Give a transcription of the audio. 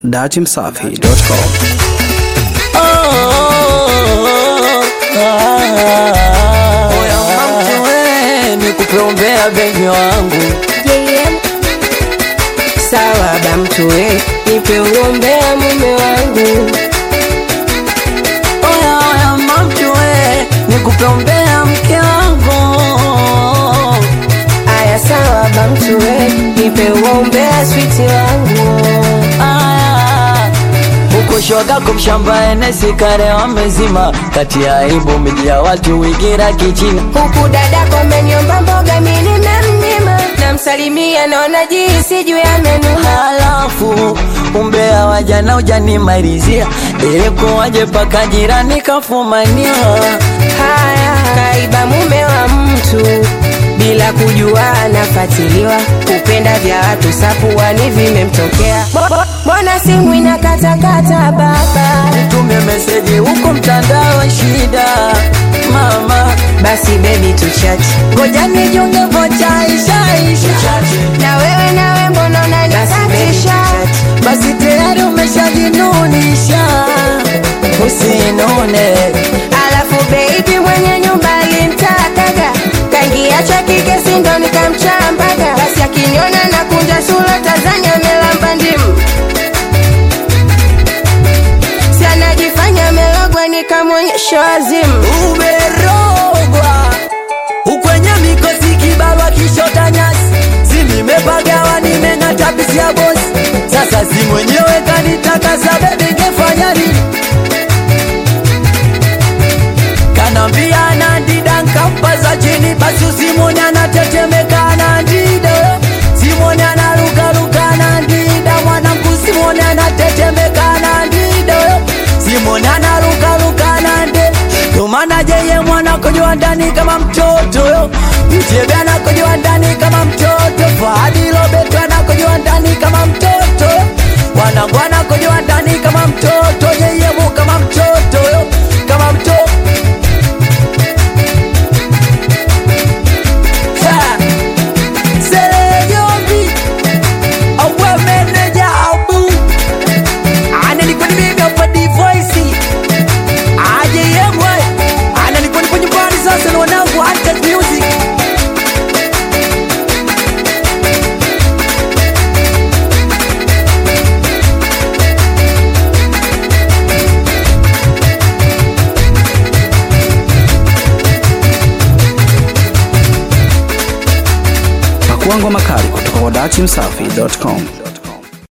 datimsafi.com. Oya mtu we, nikupeombea bebi wangu Sawa ba mtu we, nipe uombea mume wangu. Oya oya mtu we, nikupeombea mke wangu Aya sawa ba mtu we, nipe uombea switi wangu. Aya, huko shwagako mshamba enesi kare wamezima kati ya aibu miji ya watu wigira kichina Huku dadako ameniomba mboga mimi nimemnyima, namsalimia naona jinsi juu ya menu. halafu umbea wajana ujanimalizia ilikuwaje paka jirani kafumania Haya, kaiba mume wa mtu bila kujua anafatiliwa, kupenda vya watu sapuani vimemtokea. Bo- bo- Mbona simu inakatakata baba? tume meseji huko mtandao shida mama Basi baby tuchati, ngoja nijonge vocha ishaisha na wewe nawe mbona unanikatisha? basi tayari umeshajinunisha usinune Alafu baby mwenye nyumba alimtakaga kaingia cha kike sindo nikamchambaga, basi akiniona na kunja sura Tanzania melamba ndimu si anajifanya amelogwa nikamwonyesha wazimu. umerogwa ukwenye mikosi kibarwa kishota nyasi simimepagawa nimeng'ata pisi ya bosi sasa si mwenyewe kanitakasa bebi ngefanya nini kanambia anandida nkampaza chini basi usimoni anatetemeka anandida simoni anarukaruka anandida mwanangu simoni anatetemeka anandida simoni anarukaruka anande ndomana jeye mwana kujua ndani kama mtoto yo mjebe anakujua ndani kama mtoto fahadi lobeto anakujua ndani kama mtoto wanangu anakujua ndani kama mtoto yeyemu kama mtoto yo kama mtoto Ha! Selejobi Awe meneja abu Ananikuwa ni mimi hapa divoisi Aje yemwe Ananikuwa nipo nyumbani sasa na wanangu Hunted Music Pakuangwa makali kutoka kwa datimsafi.com.